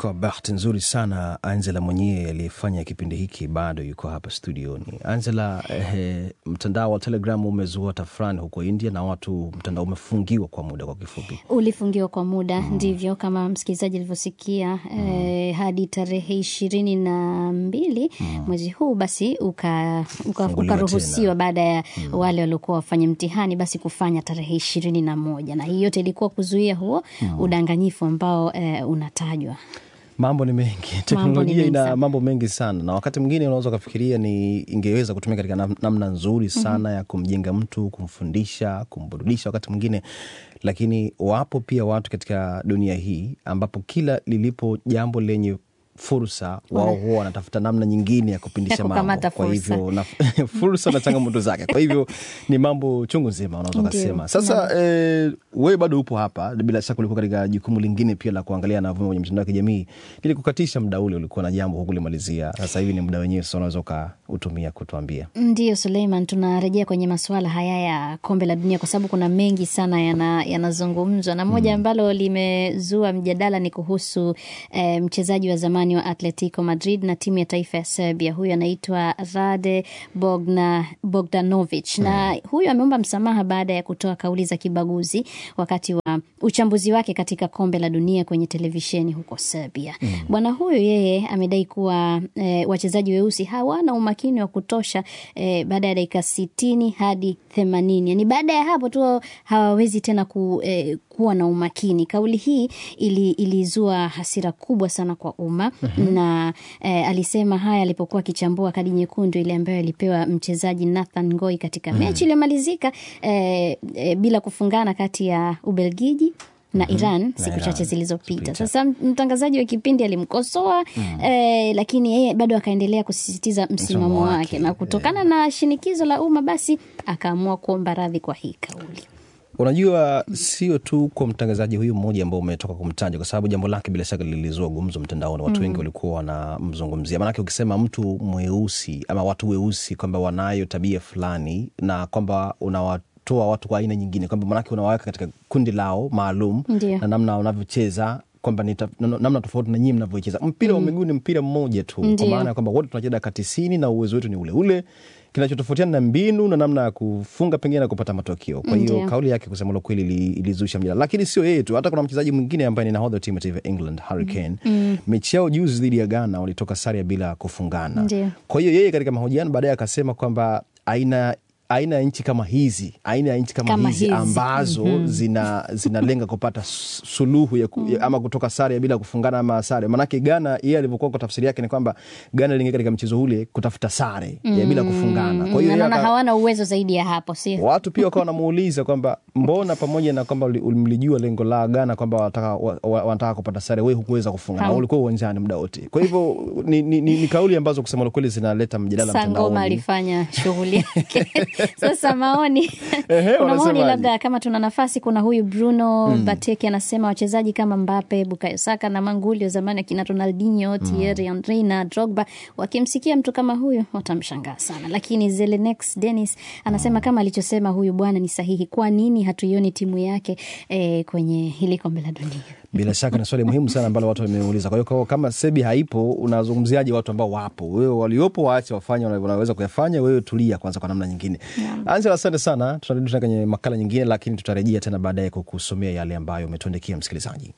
Kwa bahati nzuri sana Angela mwenyewe aliyefanya kipindi hiki bado yuko hapa studioni. Angela, eh, mtandao wa Telegram umezua tafrani huko India na watu, mtandao umefungiwa kwa muda, kwa kifupi. ulifungiwa kwa muda ndivyo kama msikilizaji alivyosikia eh, hadi tarehe ishirini na mbili mwezi huu basi uka- uka- Funguliwa ukaruhusiwa tena. baada ya wale waliokuwa wafanya mtihani basi kufanya tarehe ishirini na moja na hii yote ilikuwa kuzuia huo udanganyifu ambao eh, unatajwa Mambo ni mengi, teknolojia mengi ina sana. mambo mengi sana, na wakati mwingine unaweza ukafikiria ni ingeweza kutumika katika nam- namna nzuri sana ya kumjenga mtu, kumfundisha, kumburudisha wakati mwingine, lakini wapo pia watu katika dunia hii ambapo kila lilipo jambo lenye fursa wao huwa wanatafuta namna nyingine ya kupindisha Ya mambo. kukamata Kwa fursa. hivyo na, fursa na changamoto zake. Kwa hivyo ni mambo chungu nzima unaweza Ndio. ukasema. Sasa eh, wewe bado upo hapa, bila shaka ulikuwa katika jukumu lingine pia la kuangalia na kwenye mitandao ya kijamii. Ili kukatisha muda ule, ulikuwa na jambo hukulimalizia. Sasa hivi ni muda wenyewe, sasa unaweza ukautumia kutuambia. Ndiyo Suleiman, tunarejea kwenye masuala haya ya kombe la dunia kwa sababu kuna mengi sana yana- yanazungumzwa na moja ambalo limezua mjadala ni kuhusu eh, mchezaji wa zamani wa Atletico Madrid na timu ya taifa ya Serbia. Huyu anaitwa Rade Bogna, Bogdanovic na huyu ameomba msamaha baada ya kutoa kauli za kibaguzi wakati wa uchambuzi wake katika kombe la dunia kwenye televisheni huko Serbia. Bwana huyu yeye amedai kuwa eh, wachezaji weusi hawana umakini wa kutosha eh, baada ya dakika sitini hadi themanini yani baada ya hapo tu hawawezi tena ku, eh, kuwa na umakini. Kauli hii ili, ilizua hasira kubwa sana kwa umma na eh, alisema haya alipokuwa akichambua kadi nyekundu ile ambayo alipewa mchezaji Nathan Ngoi katika mechi iliyomalizika eh, eh, bila kufungana kati ya Ubelgiji na Iran siku Iran, chache zilizopita. zilizopita. Sasa mtangazaji wa kipindi alimkosoa eh, lakini yeye bado akaendelea kusisitiza msimamo Msimamo wake, wake, na kutokana na shinikizo la umma basi akaamua kuomba radhi kwa hii kauli. Unajua, sio tu kwa mtangazaji huyu mmoja ambao umetoka kumtaja, kwa sababu jambo lake bila shaka lilizua gumzo mtandaoni. Watu wengi walikuwa wanamzungumzia, maanake ukisema mtu mweusi ama watu weusi kwamba wanayo tabia fulani na kwamba unawatoa watu kwa aina nyingine, kwamba maanake unawaweka katika kundi lao maalum Ndio. na namna wanavyocheza kwamba ni ta- na- namna tofauti na nyinyi mnavyocheza. Mpira wa miguu ni mpira mmoja tu, kwa Ndio. maana ya kwamba wote tunacheza dakika tisini na uwezo wetu ni ule ule. Kinachotofautiana na mbinu na namna ya kufunga pengine na kupata matokeo. Kwa hiyo Ndio. kauli yake kusema la kweli ili- ilizusha mjadala, lakini sio yeye tu, hata kuna mchezaji mwingine ambaye ni nahodha wa timu ya taifa ya England Harry Kane. Mechi yao juzi dhidi ya Ghana walitoka sare bila kufungana. Ndio. Kwa hiyo yeye katika mahojiano baadaye akasema kwamba aina aina ya nchi kama hizi aina ya nchi kama, Kama hizi, hizi. ambazo zina zinalenga kupata s- suluhu ya, ku, ya ama kutoka sare bila kufungana ama sare. Maanake Ghana yeye alivyokuwa kwa tafsiri yake ni kwamba Ghana iliingia katika mchezo ule kutafuta sare ya bila kufungana. Kwa hiyo yeye Naona aka- hawana uwezo zaidi ya hapo, sio? watu pia wakawa wanamuuliza kwamba mbona pamoja na kwamba uli- mlijua lengo la Ghana kwamba wanataka wa- wa- wanataka kupata sare, wewe hukuweza kufunga na Hau- ulikuwa uwanjani muda wote. Kwa hivyo ni, ni, ni, ni kauli ambazo kusema la kweli zinaleta mjadala Sangoma mtandaoni. alifanya shughuli yake. Sasa maoni Ehe, kuna maoni wanasemaje? labda kama tuna nafasi, kuna huyu Bruno Bateki anasema wachezaji kama Mbappe, Bukayo Saka na Manguli wa zamani akina Ronaldinho, Thierry Henry na Drogba wakimsikia mtu kama huyu watamshangaa sana, lakini Zelenex Dennis anasema kama alichosema huyu bwana ni sahihi. Kwa nini hatuioni timu yake eh, kwenye hili kombe la dunia? Bila shaka ni swali muhimu sana ambalo watu wameuliza. Kwa hiyo kwa- kama Sebi haipo, unazungumziaje watu ambao wapo? Wewe waliopo waache wafanye wana- wanaweza kuyafanya, wewe tulia kwanza kwa namna nyingine. Angela, asante sana. Tutarudi tena kwenye makala nyingine, lakini tutarejea tena baadaye kukusomea yale ambayo umetuandikia msikilizaji.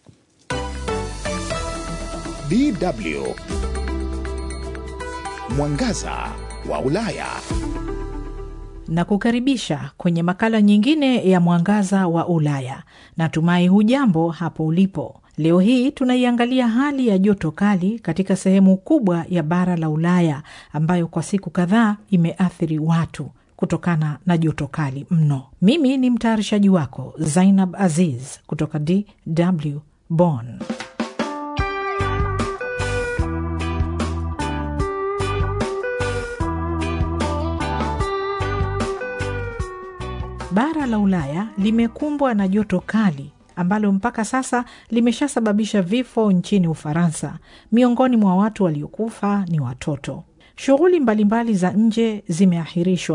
DW Mwangaza wa Ulaya. na kukaribisha kwenye makala nyingine ya Mwangaza wa Ulaya. Natumai hujambo hapo ulipo. Leo hii tunaiangalia hali ya joto kali katika sehemu kubwa ya bara la Ulaya ambayo kwa siku kadhaa imeathiri watu kutokana na joto kali mno. Mimi ni mtayarishaji wako Zainab Aziz kutoka DW Bonn. Bara la Ulaya limekumbwa na joto kali ambalo mpaka sasa limeshasababisha vifo nchini Ufaransa. Miongoni mwa watu waliokufa ni watoto. Shughuli mbalimbali za nje zimeahirishwa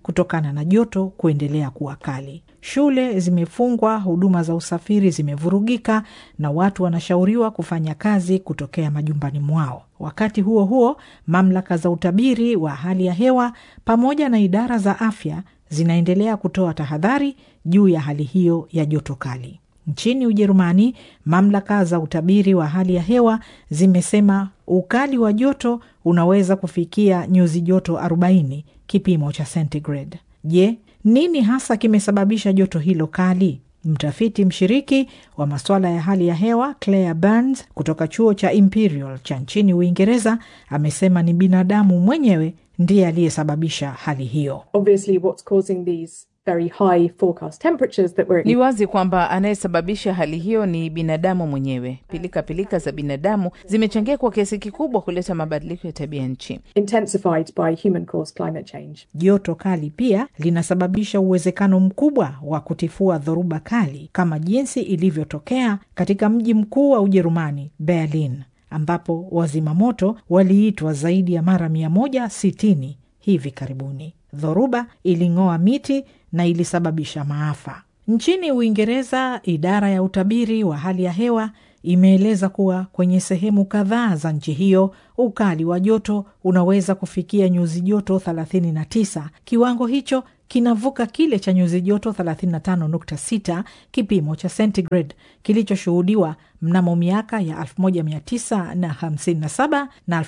kutokana na joto kuendelea kuwa kali. Shule zimefungwa, huduma za usafiri zimevurugika, na watu wanashauriwa kufanya kazi kutokea majumbani mwao. Wakati huo huo, mamlaka za utabiri wa hali ya hewa pamoja na idara za afya zinaendelea kutoa tahadhari juu ya hali hiyo ya joto kali. Nchini Ujerumani, mamlaka za utabiri wa hali ya hewa zimesema ukali wa joto unaweza kufikia nyuzi joto 40 kipimo cha centigrade. Je, nini hasa kimesababisha joto hilo kali? Mtafiti mshiriki wa masuala ya hali ya hewa Claire Burns kutoka chuo cha Imperial cha nchini Uingereza amesema ni binadamu mwenyewe ndiye aliyesababisha hali hiyo. obviously what's causing these very high forecast temperatures that we're Ni wazi kwamba anayesababisha hali hiyo ni binadamu mwenyewe. Pilika pilika za binadamu zimechangia kwa kiasi kikubwa kuleta mabadiliko ya tabia nchi. intensified by human caused climate change. Joto kali pia linasababisha uwezekano mkubwa wa kutifua dhoruba kali kama jinsi ilivyotokea katika mji mkuu wa Ujerumani, Berlin, ambapo wazima moto waliitwa zaidi ya mara 160 hivi karibuni. Dhoruba iling'oa miti na ilisababisha maafa. Nchini Uingereza, idara ya utabiri wa hali ya hewa imeeleza kuwa kwenye sehemu kadhaa za nchi hiyo ukali wa joto unaweza kufikia nyuzi joto 39. Kiwango hicho kinavuka kile cha nyuzi joto 35.6 kipimo cha centigrade kilichoshuhudiwa mnamo miaka ya 1957 na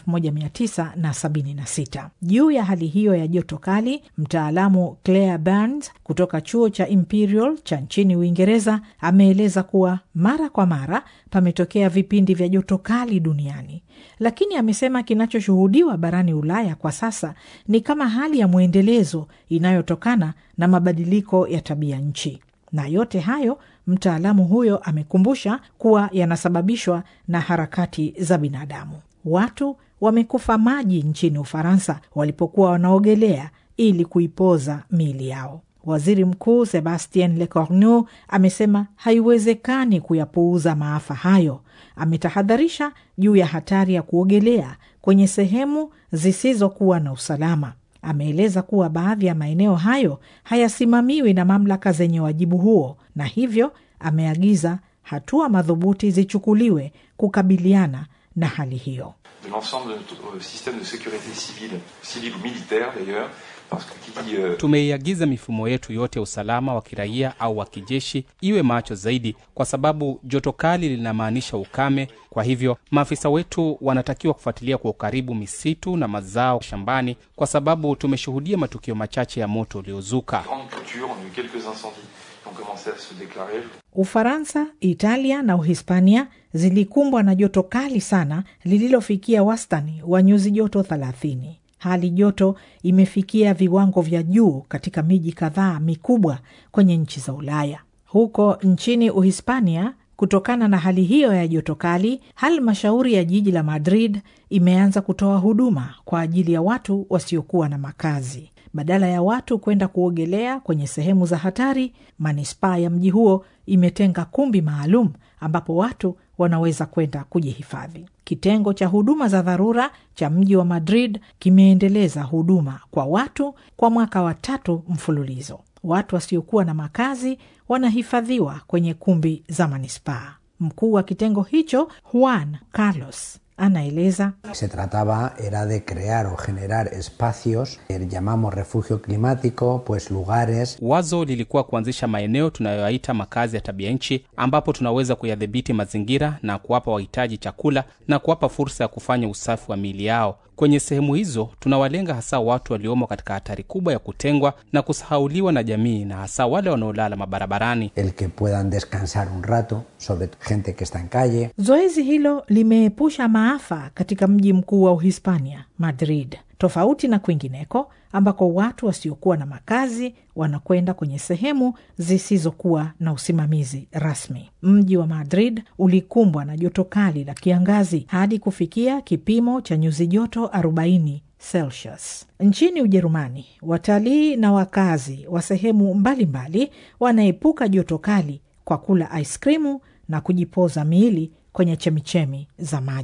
1976. Juu ya hali hiyo ya joto kali, mtaalamu Claire Burns kutoka chuo cha Imperial cha nchini Uingereza ameeleza kuwa mara kwa mara pametokea vipindi vya joto kali duniani, lakini amesema kinachoshuhudiwa barani Ulaya kwa sasa ni kama hali ya mwendelezo inayotokana na mabadiliko ya tabia nchi, na yote hayo mtaalamu huyo amekumbusha kuwa yanasababishwa na harakati za binadamu. Watu wamekufa maji nchini Ufaransa walipokuwa wanaogelea ili kuipoza miili yao. Waziri Mkuu Sebastien Lecornu amesema haiwezekani kuyapuuza maafa hayo. Ametahadharisha juu ya hatari ya kuogelea kwenye sehemu zisizokuwa na usalama. Ameeleza kuwa baadhi ya maeneo hayo hayasimamiwi na mamlaka zenye wajibu huo, na hivyo ameagiza hatua madhubuti zichukuliwe kukabiliana na hali hiyo. de l'ensemble de notre euh, système de sécurité civile, civile ou militaire d'ailleurs, parce que qui dit euh, Tumeiagiza mifumo yetu yote ya usalama wa kiraia au wa kijeshi iwe macho zaidi, kwa sababu joto kali linamaanisha ukame. Kwa hivyo maafisa wetu wanatakiwa kufuatilia kwa ukaribu misitu na mazao shambani, kwa sababu tumeshuhudia matukio machache ya moto uliozuka. grande culture, on a eu quelques incendies qui ont commencé à se déclarer. Ufaransa, Italia na Uhispania zilikumbwa na joto kali sana lililofikia wastani wa nyuzi joto 30. Hali joto imefikia viwango vya juu katika miji kadhaa mikubwa kwenye nchi za Ulaya. Huko nchini Uhispania, kutokana na hali hiyo ya joto kali, halmashauri ya jiji la Madrid imeanza kutoa huduma kwa ajili ya watu wasiokuwa na makazi. Badala ya watu kwenda kuogelea kwenye sehemu za hatari, manispaa ya mji huo imetenga kumbi maalum ambapo watu wanaweza kwenda kujihifadhi. Kitengo cha huduma za dharura cha mji wa Madrid kimeendeleza huduma kwa watu kwa mwaka wa tatu mfululizo. Watu wasiokuwa na makazi wanahifadhiwa kwenye kumbi za manispaa. Mkuu wa kitengo hicho Juan Carlos anaeleza Se trataba era de crear o generar espacios que llamamos refugio climático, pues lugares Wazo lilikuwa kuanzisha maeneo tunayoyaita makazi ya tabia nchi, ambapo tunaweza kuyadhibiti mazingira na kuwapa wahitaji chakula na kuwapa fursa ya kufanya usafi wa miili yao. Kwenye sehemu hizo tunawalenga hasa watu waliomo katika hatari kubwa ya kutengwa na kusahauliwa na jamii, na hasa wale wanaolala mabarabarani. el que puedan descansar un rato, sobre gente que está en calle. Zoezi hilo limeepusha maafa katika mji mkuu wa Uhispania, Madrid, tofauti na kwingineko ambako watu wasiokuwa na makazi wanakwenda kwenye sehemu zisizokuwa na usimamizi rasmi. Mji wa Madrid ulikumbwa na joto kali la kiangazi hadi kufikia kipimo cha nyuzi joto 40 Celsius. Nchini Ujerumani, watalii na wakazi wa sehemu mbalimbali wanaepuka joto kali kwa kula aiskrimu na kujipoza miili kwenye chemichemi za maji.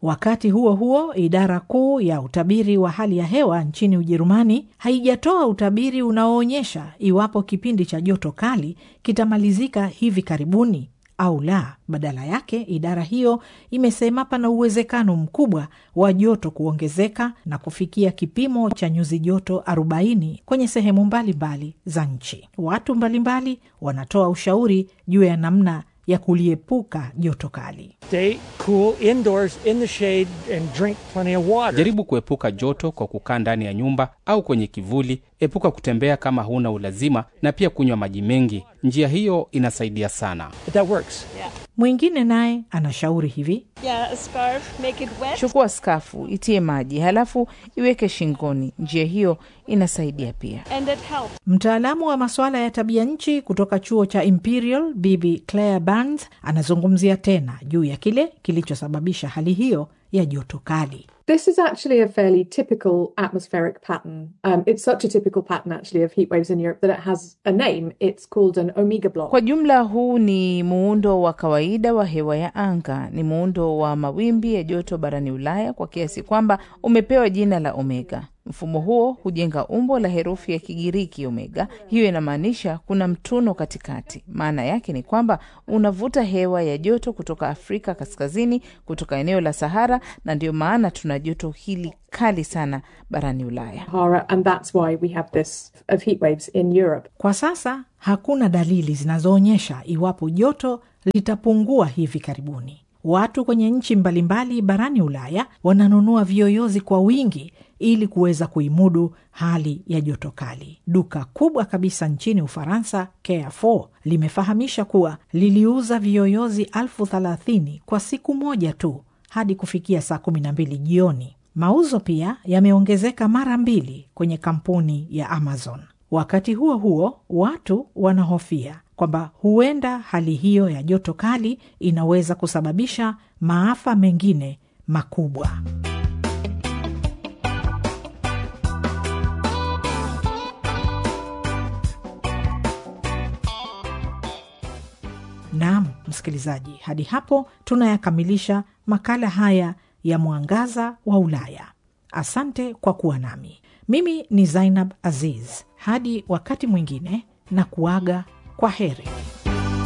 Wakati huo huo, idara kuu ya utabiri wa hali ya hewa nchini Ujerumani haijatoa utabiri unaoonyesha iwapo kipindi cha joto kali kitamalizika hivi karibuni au la. Badala yake, idara hiyo imesema pana uwezekano mkubwa wa joto kuongezeka na kufikia kipimo cha nyuzi joto 40 kwenye sehemu mbalimbali mbali za nchi. Watu mbalimbali wanatoa ushauri juu ya namna ya kuliepuka joto kali. Stay cool indoors in the shade and drink plenty of water. Jaribu kuepuka joto kwa kukaa ndani ya nyumba au kwenye kivuli. Epuka kutembea kama huna ulazima, na pia kunywa maji mengi. Njia hiyo inasaidia sana. But that works. Mwingine naye anashauri hivi: Yeah, a scarf, make it wet. Chukua skafu, itie maji, halafu iweke shingoni. Njia hiyo inasaidia pia. And it helps. Mtaalamu wa masuala ya tabia nchi kutoka chuo cha Imperial, Bibi Claire Burns, anazungumzia tena juu ya kile kilichosababisha hali hiyo ya joto kali. This is actually a fairly typical atmospheric pattern. Um, it's such a typical pattern, actually, of heat waves in Europe that it has a name. It's called an omega block. Kwa jumla, huu ni muundo wa kawaida wa hewa ya anga. Ni muundo wa mawimbi ya joto barani Ulaya kwa kiasi kwamba umepewa jina la omega. Mfumo huo hujenga umbo la herufi ya Kigiriki omega. Hiyo inamaanisha kuna mtuno katikati. Maana yake ni kwamba unavuta hewa ya joto kutoka Afrika kaskazini, kutoka eneo la Sahara, na ndio maana tuna joto hili kali sana barani Ulaya. Sahara, and that's why we have this of heat waves in Europe. Kwa sasa hakuna dalili zinazoonyesha iwapo joto litapungua hivi karibuni. Watu kwenye nchi mbalimbali barani Ulaya wananunua viyoyozi kwa wingi ili kuweza kuimudu hali ya joto kali. Duka kubwa kabisa nchini Ufaransa, Carrefour, limefahamisha kuwa liliuza viyoyozi elfu thelathini kwa siku moja tu hadi kufikia saa kumi na mbili jioni. Mauzo pia yameongezeka mara mbili kwenye kampuni ya Amazon. Wakati huo huo, watu wanahofia kwamba huenda hali hiyo ya joto kali inaweza kusababisha maafa mengine makubwa. Naam, msikilizaji, hadi hapo tunayakamilisha makala haya ya Mwangaza wa Ulaya. Asante kwa kuwa nami. Mimi ni Zainab Aziz. Hadi wakati mwingine, na kuaga kwa heri.